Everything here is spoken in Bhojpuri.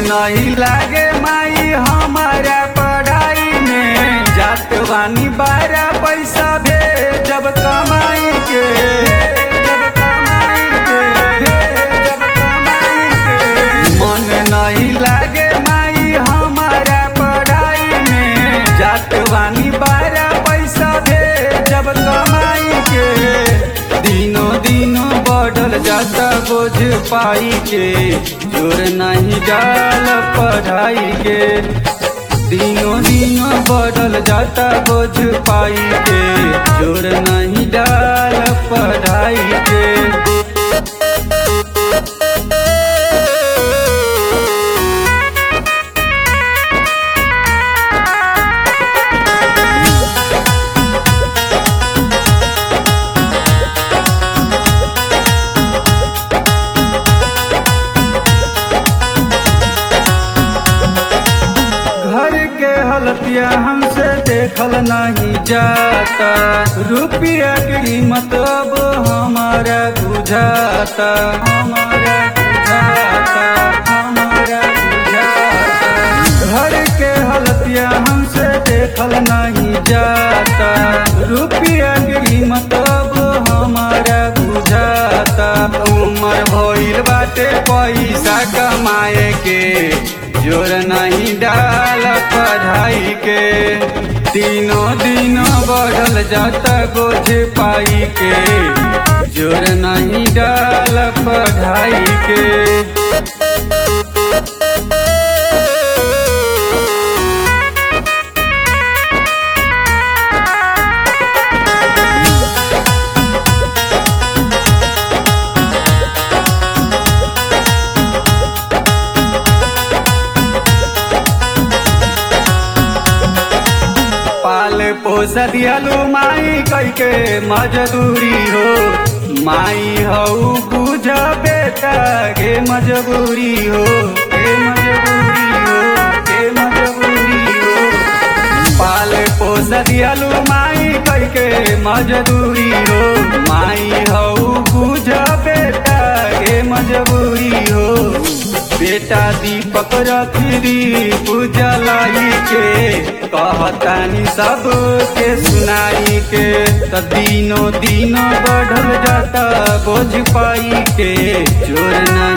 नहीं लागे माई हमारा पढ़ाई में जात वानी बारा पैसा भे जब कमाई के जब कमाई के जब कमाई के मन नहीं लागे माई हमारा पढ़ाई में जात वानी बारा पैसा भे जब कमाई के दिनों दिनों बढ़ल जाता बोझ पाई के जोर नहीं डाल पढ़ाई के दिनों दिनों बढ़ल जाता बोझ पाई के जोर नहीं डाल पढ़ाई के घर के हलतिया हमसे देखल नहीं जाता रुपया की कीमत अब हमारा बुझाता हमारा बुझाता हमारा बुझाता घर के हलतिया हमसे देखल नहीं जाता रुपया की कीमत अब हमारा बुझाता उम्र भइल बाटे पैसा कमाए के जोर नहीं डाल पढ़ाई के तीनों दिनों बढ़ल जाता बोझ पाई के जोर नहीं डाल पढ़ाई के पाल पोस दियालू माई कई के मजदूरी हो माई हऊ बुझ बेटा के मजबूरी हो के मजबूरी हो के मजबूरी हो पाल पोस दियालू माई कई के मजदूरी हो माई हऊ बुझ बेटा के मजबूरी हो बेटा दीपक रखरी पूजा लाई के कहतानी सब के सुनाई के त दिनों दिनों बढ़ल जाता बोझ पाई के जोर नहीं